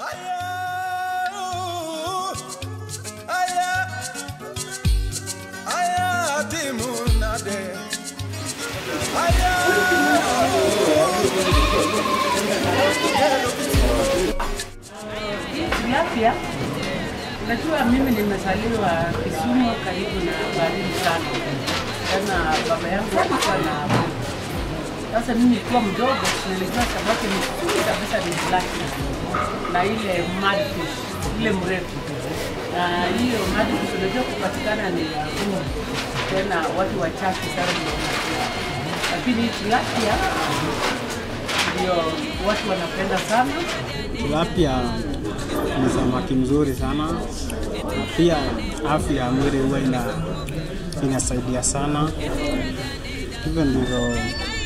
Tilapia, unajua mimi nimezaliwa Kisumu karibu na baharini sana. Tena baba yangu alikuwa na sasa mimi nikiwa mdogo nilijua samaki mzuri kabisa ni tilapia na ile mudfish ile mrefu, na hiyo mudfish unajua kupatikana ni ngumu, tena watu wachache sana ndio wanakula, lakini hii tilapia ndio watu wanapenda sana. Tilapia ni samaki mzuri sana na pia afya ya mwili huwa ina, inasaidia sana. Hivyo ndivyo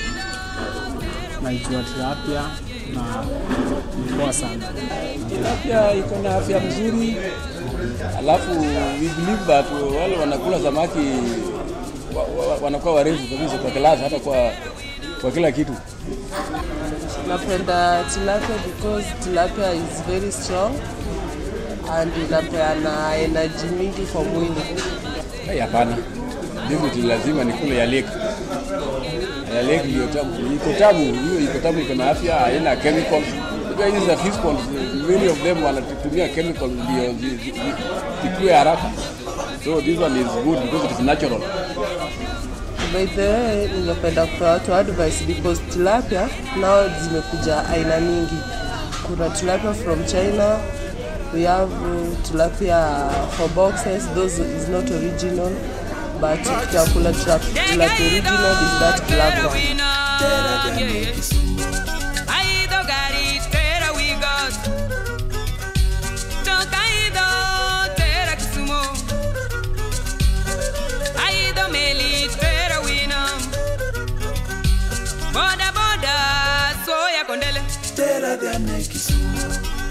naijua tilapia na ni poa sana. Tilapia iko na afya mzuri, alafu we believe that wale wanakula samaki wa, wa, wanakuwa warefu kabisa kwa klasi, hata kwa, kwa kila kitu. Napenda tilapia because tilapia is very strong and inapeana energy mingi kwa mwili. Hey, hapana, definitely lazima nikule ya lake. Ya lake ndio tamu, iko tamu, hiyo iko tamu, iko na afya, haina chemicals. Unajua hizi za fish ponds, many of them wanatumia chemicals ndio zi- zi- zi- zikue haraka. So this one is good because it is natural. By the way, ningependa kupea watu advice because tilapia nao zimekuja aina mingi. Kuna tilapia from China, we have uh, tilapia for boxes, those is not original but ukitakula tilapia original is that black one. Boda boda, soya kondele. Tera de Kisumu.